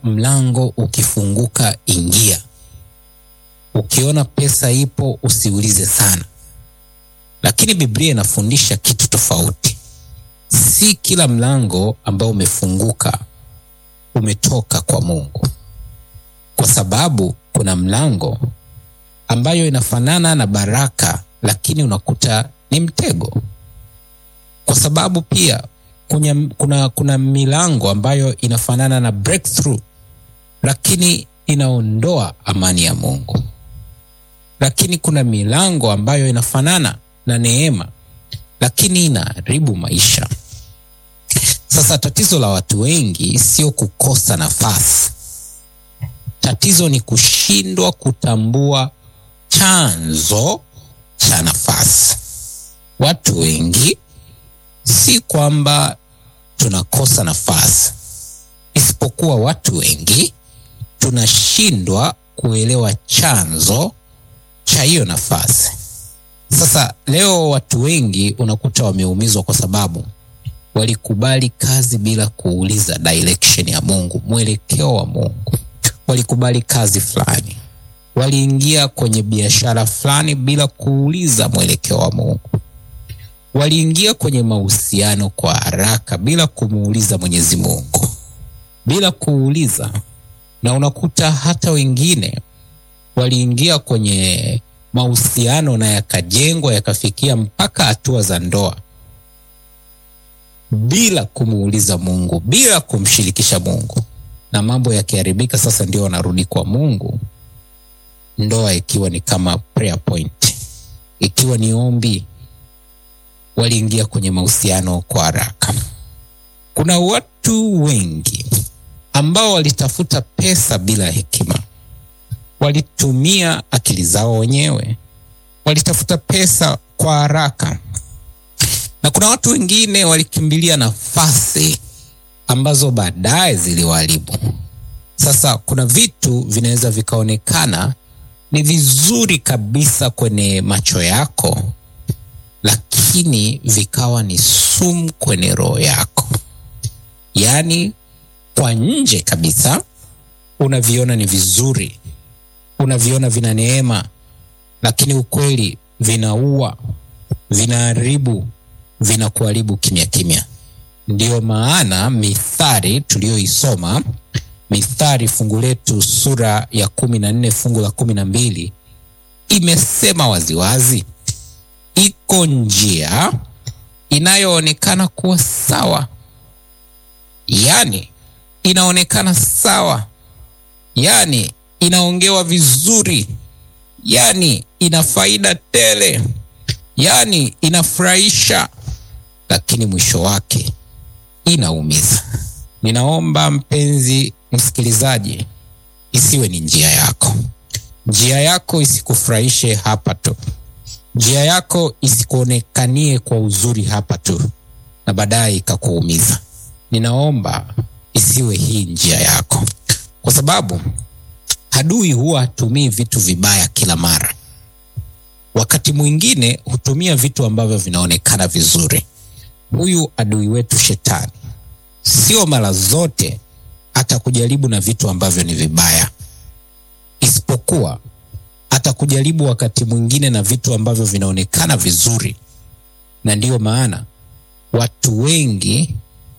mlango ukifunguka, ingia. Ukiona pesa ipo, usiulize sana. Lakini Biblia inafundisha kitu tofauti. Si kila mlango ambao umefunguka umetoka kwa Mungu, kwa sababu kuna mlango ambayo inafanana na baraka, lakini unakuta ni mtego, kwa sababu pia kuna, kuna, kuna milango ambayo inafanana na breakthrough, lakini inaondoa amani ya Mungu. Lakini kuna milango ambayo inafanana na neema, lakini inaharibu maisha. Sasa tatizo la watu wengi sio kukosa nafasi. Tatizo ni kushindwa kutambua chanzo cha nafasi. Watu wengi si kwamba tunakosa nafasi, isipokuwa watu wengi tunashindwa kuelewa chanzo cha hiyo nafasi. Sasa leo watu wengi unakuta wameumizwa kwa sababu walikubali kazi bila kuuliza direction ya Mungu, mwelekeo wa Mungu. Walikubali kazi fulani, waliingia kwenye biashara fulani bila kuuliza mwelekeo wa Mungu. Waliingia kwenye mahusiano kwa haraka bila kumuuliza Mwenyezi Mungu, bila kuuliza. Na unakuta hata wengine waliingia kwenye mahusiano na yakajengwa yakafikia mpaka hatua za ndoa bila kumuuliza Mungu, bila kumshirikisha Mungu, na mambo yakiharibika, sasa ndio wanarudi kwa Mungu, ndoa ikiwa ni kama prayer point, ikiwa ni ombi. Waliingia kwenye mahusiano kwa haraka. Kuna watu wengi ambao walitafuta pesa bila hekima, walitumia akili zao wenyewe, walitafuta pesa kwa haraka na kuna watu wengine walikimbilia nafasi ambazo baadaye ziliwaharibu. Sasa kuna vitu vinaweza vikaonekana ni vizuri kabisa kwenye macho yako, lakini vikawa ni sumu kwenye roho yako. Yaani kwa nje kabisa unaviona ni vizuri, unaviona vina neema, lakini ukweli vinaua, vinaharibu vinakuharibu kimya kimya. Ndiyo maana Mithali tuliyoisoma, Mithali fungu letu sura ya kumi na nne fungu la kumi na mbili imesema waziwazi, iko njia inayoonekana kuwa sawa, yaani inaonekana sawa, yaani inaongewa vizuri, yaani ina faida tele, yaani inafurahisha lakini mwisho wake inaumiza. Ninaomba mpenzi msikilizaji, isiwe ni njia yako. Njia yako isikufurahishe hapa tu, njia yako isikuonekanie kwa uzuri hapa tu, na baadaye ikakuumiza. Ninaomba isiwe hii njia yako, kwa sababu adui huwa hatumii vitu vibaya kila mara. Wakati mwingine hutumia vitu ambavyo vinaonekana vizuri. Huyu adui wetu Shetani sio mara zote atakujaribu na vitu ambavyo ni vibaya, isipokuwa atakujaribu wakati mwingine na vitu ambavyo vinaonekana vizuri. Na ndiyo maana watu wengi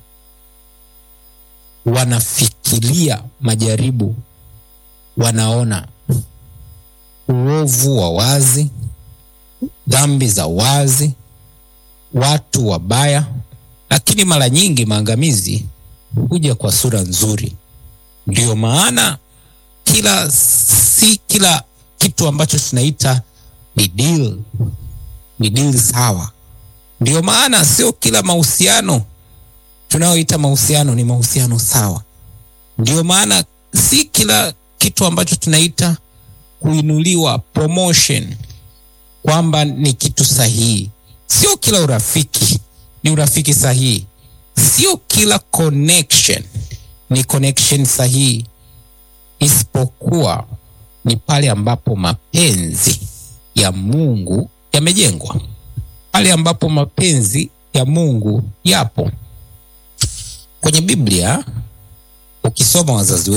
wanafikiria majaribu, wanaona uovu wa wazi, dhambi za wazi watu wabaya, lakini mara nyingi maangamizi huja kwa sura nzuri. Ndiyo maana kila si kila kitu ambacho tunaita ni deal, ni deal sawa. Ndiyo maana sio kila mahusiano tunayoita mahusiano ni mahusiano sawa. Ndiyo maana si kila kitu ambacho tunaita kuinuliwa, promotion, kwamba ni kitu sahihi. Sio kila urafiki ni urafiki sahihi. Sio kila connection ni connection sahihi, isipokuwa ni pale ambapo mapenzi ya Mungu yamejengwa, pale ambapo mapenzi ya Mungu yapo. Kwenye Biblia ukisoma wazazi